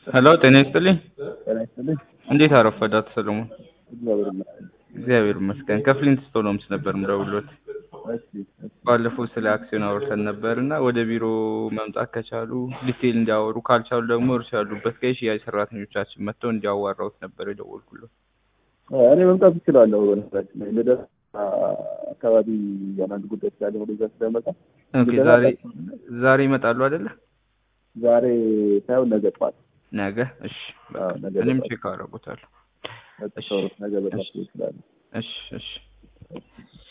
ሄሎ ጤና ይስጥልኝ። ጤና ይስጥልኝ። እንዴት አረፈዳት ሰለሞን? እግዚአብሔር ይመስገን። እግዚአብሔር ይመስገን። ከፍሊንት ስቶሎምስ ነበር ምደውሎት። እሺ እሺ። ባለፈው ስለ አክሲዮን አውርተን ነበር እና ወደ ቢሮ መምጣት ከቻሉ ዲቴል እንዲያወሩ ካልቻሉ ደግሞ እርሱ ያሉበት ጋር የሽያጭ ሰራተኞቻችን መጥተው እንዲያዋራውት ነበር የደወልኩለት። እኔ መምጣት እችላለሁ። በነገራችን ላይ ልደት አካባቢ አንዳንድ ጉዳይ ስላለ ወደዛ ስለመጣ ኦኬ ዛሬ ዛሬ ይመጣሉ አይደለ? ዛሬ ሳይሆን ነገ ጠዋት ነገ እሺ። በቃ አዎ፣ ነገ እኔም ጠዋት። ቼክ አደርጉታለሁ። ነገ ጠዋት ነገ በጣም ይችላል። እሺ እሺ